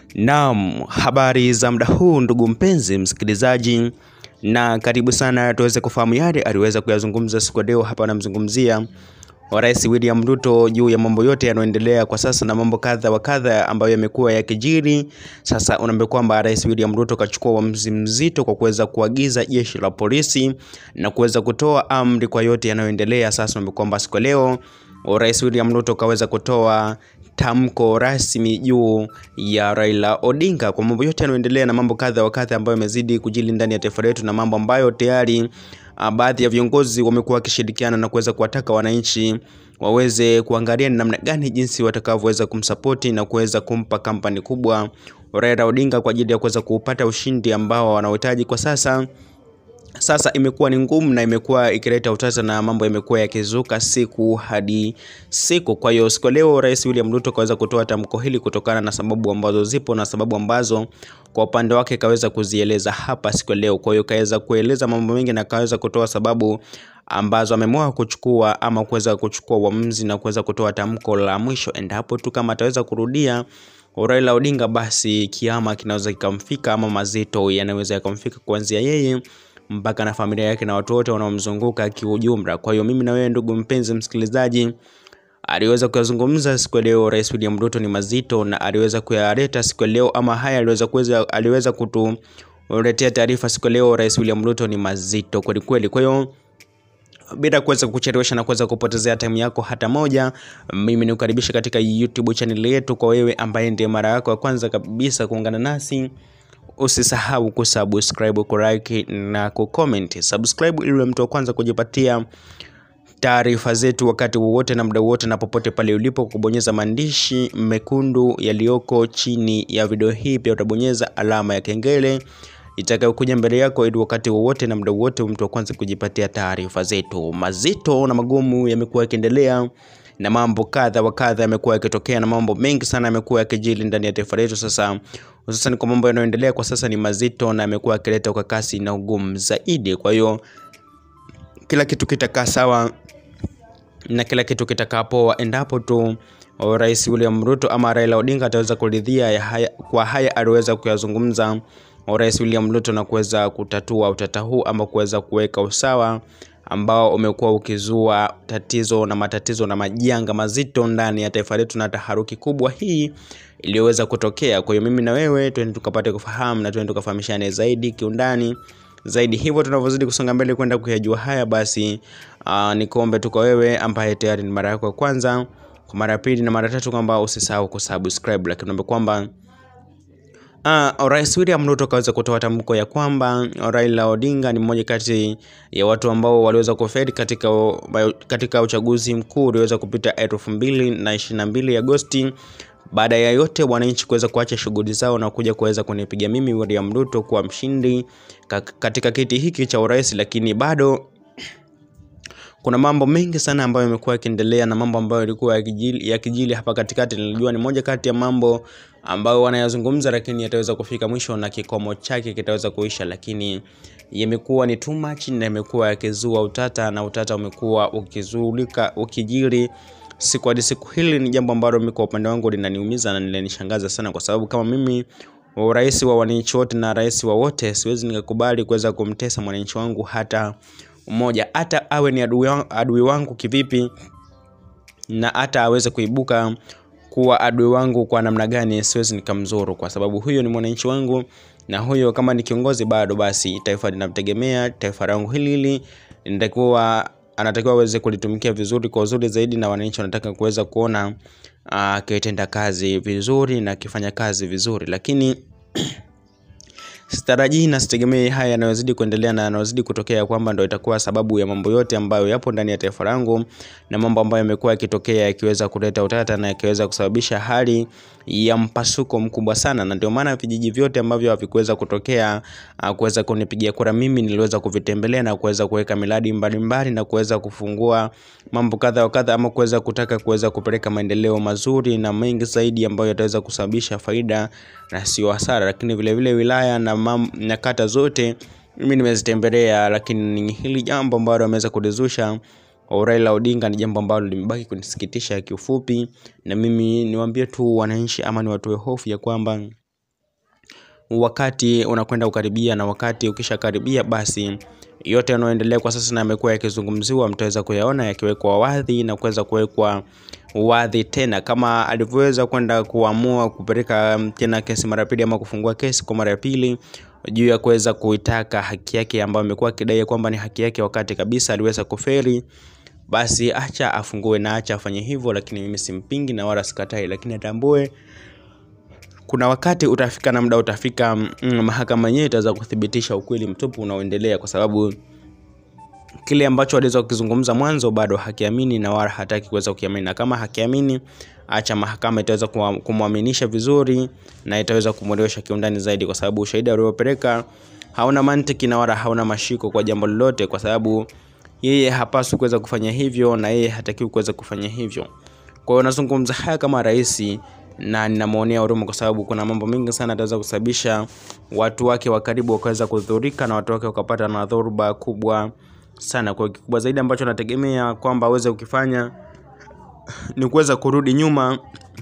Naam, habari za muda huu ndugu mpenzi msikilizaji, na karibu sana tuweze kufahamu yale aliweza kuyazungumza siku ya leo. Hapa namzungumzia Rais William Ruto juu ya mambo yote yanayoendelea kwa sasa na mambo kadha wa kadha ambayo yamekuwa yakijiri. Sasa unaambia kwamba Rais William Ruto kachukua uamuzi mzito kwa kuweza kuagiza jeshi la polisi na kuweza kutoa amri kwa yote yanayoendelea. Sasa unaambia kwamba siku ya leo Rais William Ruto kaweza kutoa tamko rasmi juu ya Raila Odinga kwa mambo yote yanayoendelea na mambo kadha wa kadha ambayo yamezidi kujili ndani ya taifa letu na mambo ambayo tayari uh, baadhi ya viongozi wamekuwa wakishirikiana na kuweza kuwataka wananchi waweze kuangalia ni namna gani jinsi watakavyoweza kumsapoti na kuweza kumpa kampani kubwa Raila Odinga kwa ajili ya kuweza kupata ushindi ambao wanaohitaji kwa sasa sasa imekuwa ni ngumu na imekuwa ikileta utata na mambo yamekuwa yakizuka siku hadi siku. Kwa hiyo siku leo Rais William Ruto kaweza kutoa tamko hili kutokana na sababu ambazo zipo na sababu ambazo kwa upande wake kaweza kuzieleza hapa siku leo. Kwa hiyo kaweza kueleza mambo mengi na kaweza kutoa sababu ambazo ameamua kuchukua ama kuweza kuchukua uamuzi na kuweza kutoa tamko la mwisho, endapo tu kama ataweza kurudia Raila Odinga, basi kiama kinaweza kikamfika ama mazito yanaweza yakamfika kuanzia yeye mpaka na familia yake na watu wote wanaomzunguka kiujumla. Kwa hiyo mimi na wewe ndugu mpenzi msikilizaji, aliweza kuyazungumza siku ya leo Rais William Ruto ni mazito na aliweza kuyaleta siku ya leo, ama haya aliweza kuweza aliweza kutuletea taarifa siku ya leo Rais William Ruto ni mazito kweli kweli. Kwa hiyo bila kuweza kuchelewesha na kuweza kupotezea time yako hata moja, mimi nikukaribisha katika YouTube channel yetu. Kwa wewe ambaye ndiye mara yako ya kwanza kabisa kuungana nasi usisahau kusubscribe, kulike na kucomment. Subscribe ili mtu wa kwanza kujipatia taarifa zetu wakati wowote na muda wowote na popote pale ulipo, kubonyeza maandishi mekundu yaliyoko chini ya video hii. Pia utabonyeza alama ya kengele itakayokuja mbele yako ili wakati wowote na muda wowote mtu wa kwanza kujipatia taarifa zetu. Mazito na magumu yamekuwa yakiendelea na mambo kadha wa kadha yamekuwa yakitokea na mambo mengi sana yamekuwa yakijili ndani ya taifa letu. Sasa hususan kwa mambo yanayoendelea kwa sasa ni mazito na yamekuwa yakileta ukakasi na ugumu zaidi. Kwa hiyo kila kitu kitakaa sawa na kila kitu kitakaa poa endapo tu Rais William Ruto ama Raila Odinga ataweza kuridhia ya haya, kwa haya aliweza kuyazungumza Rais William Ruto na kuweza kutatua utata huu ama kuweza kuweka usawa ambao umekuwa ukizua tatizo na matatizo na majanga mazito ndani ya taifa letu na taharuki kubwa hii iliyoweza kutokea. Kwa hiyo mimi na wewe twende tukapate kufahamu na twende tukafahamishane zaidi kiundani zaidi. Hivyo tunavyozidi kusonga mbele kwenda kuyajua haya, basi uh, nikuombe tu kwa wewe ambaye tayari ni mara yako ya kwanza, kwa mara ya pili na mara tatu, kwamba usisahau kusubscribe, lakini naomba kwamba Uh, Rais William Ruto kaweza kutoa tamko ya kwamba Raila Odinga ni mmoja kati ya watu ambao waliweza kufeli katika, katika uchaguzi mkuu ulioweza kupita elfu mbili na ishirini na mbili Agosti. Baada ya yote wananchi kuweza kuacha shughuli zao na kuja kuweza kunipiga mimi William Ruto kuwa mshindi katika kiti hiki cha urais, lakini bado kuna mambo mengi sana ambayo yamekuwa yakiendelea na mambo ambayo yalikuwa yakijili, yakijili hapa katikati. Nilijua ni moja kati ya mambo ambayo wanayazungumza, lakini yataweza kufika mwisho na kikomo chake kitaweza kuisha, lakini yamekuwa ni too much na yamekuwa yakizua utata na utata umekuwa ukizulika ukijiri siku hadi siku. Hili ni jambo ambalo mimi kwa upande wangu linaniumiza na linanishangaza sana, kwa sababu kama mimi rais wa wananchi wote na rais wa wote, siwezi nikakubali kuweza kumtesa mwananchi wangu hata mmoja, hata awe ni adui wangu, adui wangu kivipi, na hata aweze kuibuka kuwa adui wangu kwa namna gani, siwezi nikamzuru, kwa sababu huyo ni mwananchi wangu, na huyo kama ni kiongozi bado, basi taifa linamtegemea. Taifa langu hili hili linatakiwa anatakiwa aweze kulitumikia vizuri kwa uzuri zaidi, na wananchi wanataka kuweza kuona akitenda uh, kazi vizuri na akifanya kazi vizuri, lakini sitarajii na sitegemei haya yanayozidi kuendelea na yanayozidi kutokea kwamba ndo itakuwa sababu ya mambo yote ambayo yapo ndani ya taifa langu na mambo ambayo yamekuwa yakitokea yakiweza kuleta utata na yakiweza kusababisha hali ya mpasuko mkubwa sana, na ndio maana vijiji vyote ambavyo havikuweza kutokea uh, kuweza kunipigia kura mimi niliweza kuvitembelea na kuweza kuweka miradi mbalimbali na kuweza kufungua mambo kadha wa kadha, ama kuweza kutaka kuweza kupeleka maendeleo mazuri na mengi zaidi ambayo yataweza kusababisha faida na sio hasara, lakini vile vile wilaya na, mam, na kata zote mimi nimezitembelea, lakini hili jambo ambalo ameweza kulizusha Raila Odinga ni jambo ambalo limebaki kunisikitisha kiufupi, na mimi niwaambie tu wananchi ama niwatoe hofu ya kwamba wakati unakwenda kukaribia na wakati ukishakaribia basi yote yanayoendelea kwa sasa na yamekuwa yakizungumziwa mtaweza kuyaona yakiwekwa wadhi na kuweza kuwekwa wadhi tena kama alivyoweza kwenda kuamua kupeleka tena kesi mara pili ama kufungua kesi kwa mara ya pili juu ya kuweza kuitaka haki yake ambayo amekuwa akidai kwamba ni haki yake wakati kabisa aliweza kuferi basi acha afungue na acha afanye hivyo lakini mimi simpingi na wala sikatai lakini atambue kuna wakati utafika na muda utafika mm, mahakama yenyewe itaweza kuthibitisha ukweli mtupu unaoendelea kwa sababu kile ambacho aliweza kukizungumza mwanzo bado hakiamini na wala hataki kuweza kukiamini na kama hakiamini acha mahakama itaweza kumwaminisha vizuri na itaweza kumwelewesha kiundani zaidi kwa sababu ushahidi aliopeleka hauna mantiki na wala hauna mashiko kwa jambo lolote kwa sababu yeye hapaswi kuweza kufanya hivyo na yeye hatakiwi kuweza kufanya hivyo kwa hiyo nazungumza haya kama rais na ninamwonea huruma kwa sababu kuna mambo mengi sana ataweza kusababisha watu wake wa karibu wakaweza kudhurika na watu wake wakapata na dhoruba kubwa sana kwa kikubwa zaidi ambacho nategemea kwamba aweze kukifanya ni kuweza kurudi nyuma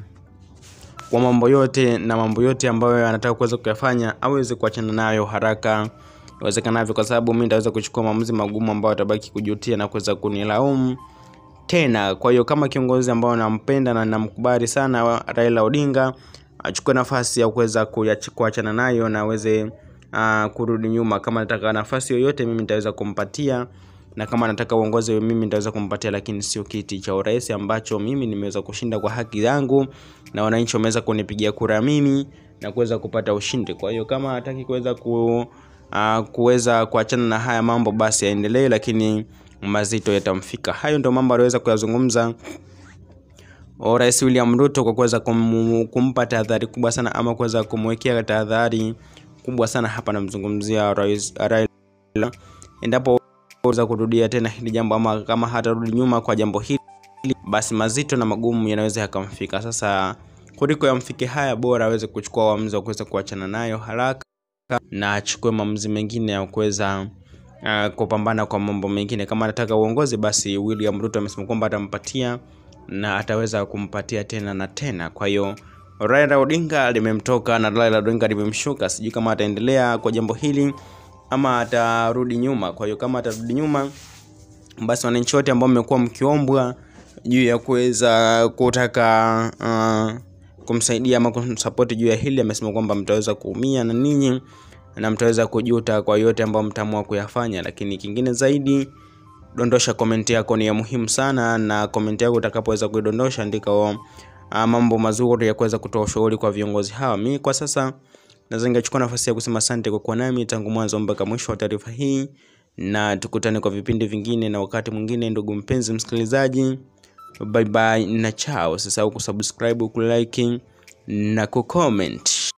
kwa mambo yote na mambo yote ambayo anataka kuweza kuyafanya aweze kuachana nayo haraka iwezekanavyo kwa sababu mi nitaweza kuchukua maamuzi magumu ambayo atabaki kujutia na kuweza kunilaumu tena kwa hiyo kama kiongozi ambao nampenda na namkubali sana Raila Odinga achukue nafasi ya kuweza kuachana nayo na aweze uh, kurudi nyuma kama nataka nafasi yoyote mimi nitaweza kumpatia na kama nataka uongozi mimi nitaweza kumpatia lakini sio kiti cha urais ambacho mimi nimeweza kushinda kwa haki yangu na wananchi wameweza kunipigia kura mimi na kuweza kupata ushindi kwa hiyo kama hataki kuweza ku uh, kuweza kuachana na haya mambo basi aendelee lakini mazito yatamfika hayo ndio mambo aliweza kuyazungumza rais william ruto kwa kuweza kum, kumpa tahadhari kubwa sana ama kuweza kumwekea tahadhari kubwa sana hapa namzungumzia rais raila endapo weza kurudia tena hili jambo ama kama hatarudi nyuma kwa jambo hili basi mazito na magumu yanaweza yakamfika sasa kuliko yamfike haya bora aweze kuchukua uamuzi wa kuweza kuachana nayo haraka na achukue maamuzi mengine ya kuweza uh, kupambana kwa mambo mengine kama anataka uongozi basi william ruto amesema kwamba atampatia na ataweza kumpatia tena na tena kwa hiyo raila odinga limemtoka na raila odinga limemshuka sijui kama ataendelea kwa jambo hili ama atarudi nyuma kwa hiyo kama atarudi nyuma basi wananchi wote ambao mmekuwa mkiombwa juu ya kuweza kutaka uh, kumsaidia ama kumsapoti juu ya hili amesema kwamba mtaweza kuumia na ninyi na mtaweza kujuta kwa yote ambayo mtaamua kuyafanya lakini kingine zaidi dondosha komenti yako ni ya muhimu sana na komenti yako utakapoweza kuidondosha andika uh, mambo mazuri ya kuweza kutoa ushauri kwa viongozi hawa mi kwa sasa naweza ningechukua nafasi ya kusema asante kwa kuwa nami tangu mwanzo mpaka mwisho wa taarifa hii na tukutane kwa vipindi vingine na wakati mwingine ndugu mpenzi msikilizaji bye bye na chao usisahau kusubscribe kulike na kucomment